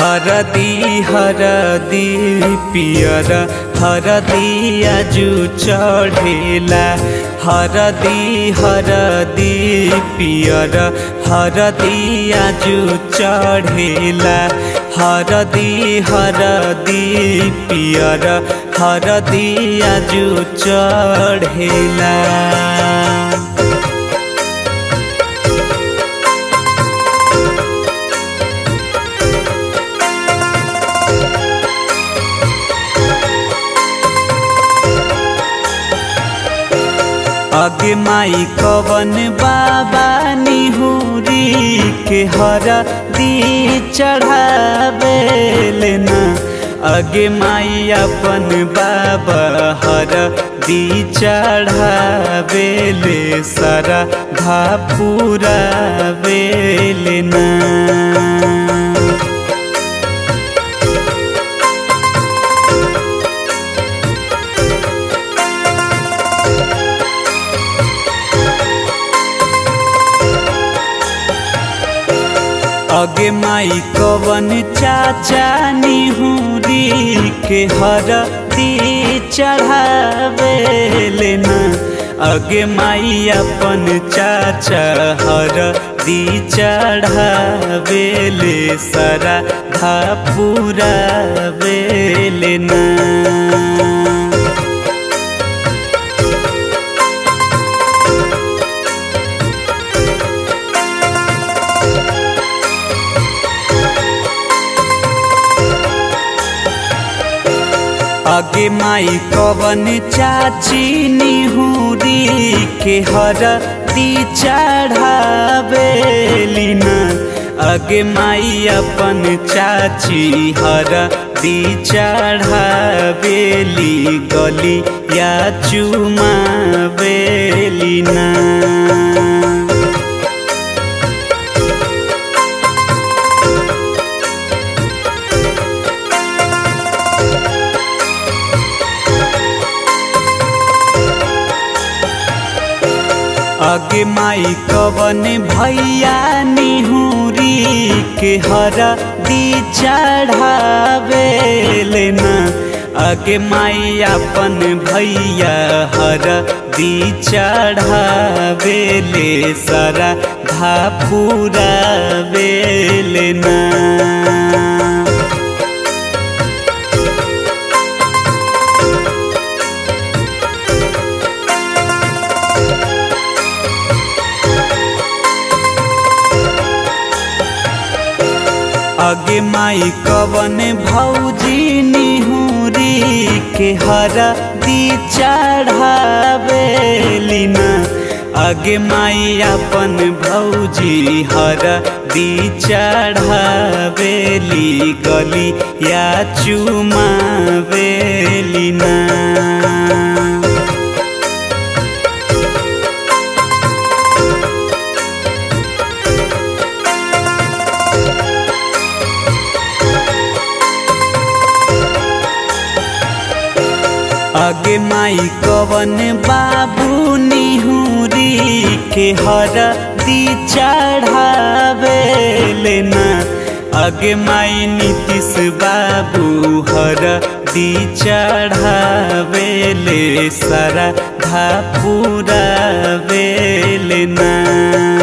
हरदी हरदी पियर हरदी आजु चढ़ेला हरदी हरदी पियर हरदी आजु चढ़ेला हरदी हरदी पियर हरदी आजु चढ़ेला अगे माई कवन बाबा निहुरी के हर दी चढ़ावे ना अगे माई अपन बाबा हर दी चढ़ावे ले सारा धापुरा ना अगे माई कवन चाचा निहुरी के हर दी चढ़ावे लेना अगे माई अपन चाचा हर दी चढ़ावे ले सारा धापुरा लेना अगे माई कवन चाची निहुरी के हर दी चढ़ावे ना अगे माई अपन चाची हर दी चढ़ावेली गली या चुमावेली ना अगे माई कवन भैया निहुरी के हर दी चढ़ावे लेना अगे माई अपन भैया हर दी चढ़ावे ले सारा धापुरा लेना अगे माई कवन भौजी निहुरी के हर दी चढ़ावे ना अगे माई अपन भौजी हर दी चढ़ावेली गली या चुमावेली ना अगे माई कवन बाबू निहुरी के हर दी चढ़ावे लेना अगे माई नीतीश बाबू हर दी चढ़ावे ले सारा धापुरा लेना